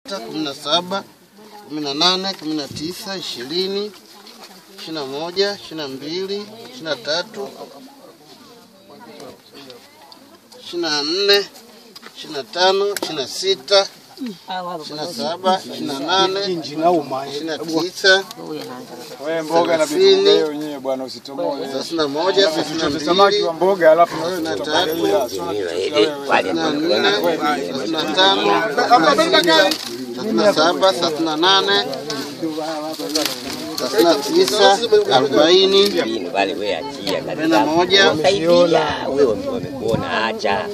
kumi na saba kumi na nane kumi na tisa ishirini ishirini na moja ishirini na mbili ishirini na tatu ishirini na nne ishirini na tano ishirini na sita ishirini na saba ishirini na nane ishirini na tisa Wewe mboga na Thelathini. vitunguu wenyewe bwana usitomoe. thelathini na moja thelathini na Chote samaki mbili wa mboga alafu thelathini na tatu na thelathini na nne thelathini na tano thelathini na saba thelathini na nane thelathini na tisa arobaini Lakini wale wewe achia arobaini na moja saidia wewe wamekuona acha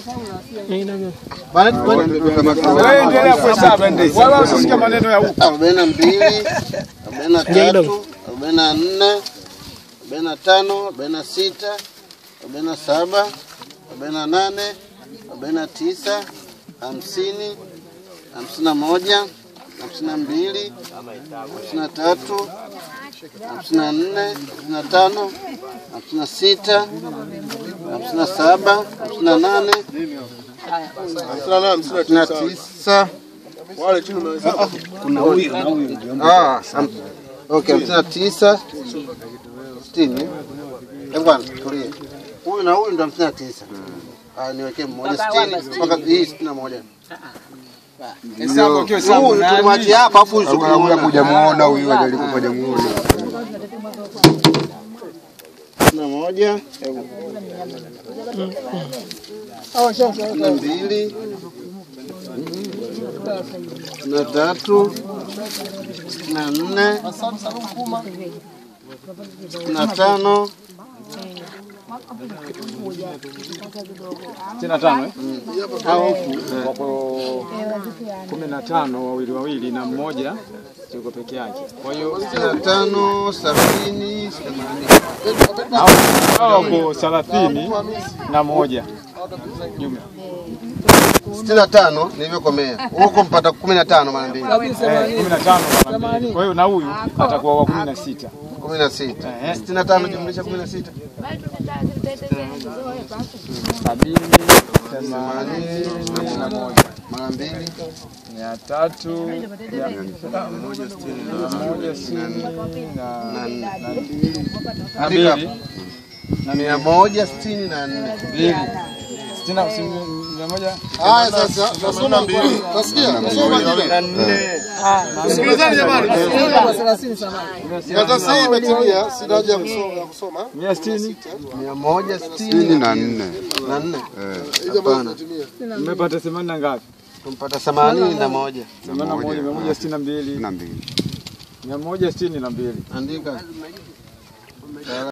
Wewe endelea kuhesabu. Wala usisikie maneno ya huko. arobaini na mbili arobaini na tatu arobaini na nne arobaini na tano arobaini na sita arobaini na saba arobaini na nane arobaini na tisa hamsini hamsini na moja hamsini na mbili hamsini na tatu hamsini na nne hamsini na tano hamsini na sita hamsini na saba hamsini na nane hamsini na tisa Ah, ham- okay, hamsini na tisa sitini. Eh, bwana tulie. Huyu na huyu ndo hamsini na tisa. Ah, niwekee mmoja sitini mpaka hii sitini na moja. Hesabu ukiwa hesabu Huyu nani? tulimwachia hapa afu huyu Hakuna tukamwona. kujamuona huyu alikuwa hajamuona. Sitini na moja. Sitini na mbili. Sitini na tatu. Sitini na nne. Sitini na tano. Sitini na tano eh? Wako kumi na tano wawili wawili na mmoja yuko peke yake. Kwa hiyo sitini na tano, sabini, themanini. hao wako thelathini na moja jumla. sitini na tano nilivyokomea huko mpata kumi na tano mara mbili Eh, kumi na tano mara mbili. Kwa hiyo na huyu atakuwa wa kumi na sita. kumi na sita Eh. sitini na tano jumlisha kumi na sita sabini themanini na moja mara mbili mia tatu mia moja sitini na na Andika mbili hapo. mia moja sitini na nne mbili sitini na si mia moja haya sasa nasoma mbili nasikia nasoma Sikilizani jamani. Karatasi hii imetimia, sina haja ya kusoma- ya kusoma. mia sitini mia moja Sitini sitini na nne. na nne Hizo ambazo zimetimia. mmepata themanini na ngapi? tumpata themanini na moja themanini na moja mia moja sitini na mbili Sitini na mbili. mia moja sitini na mbili andika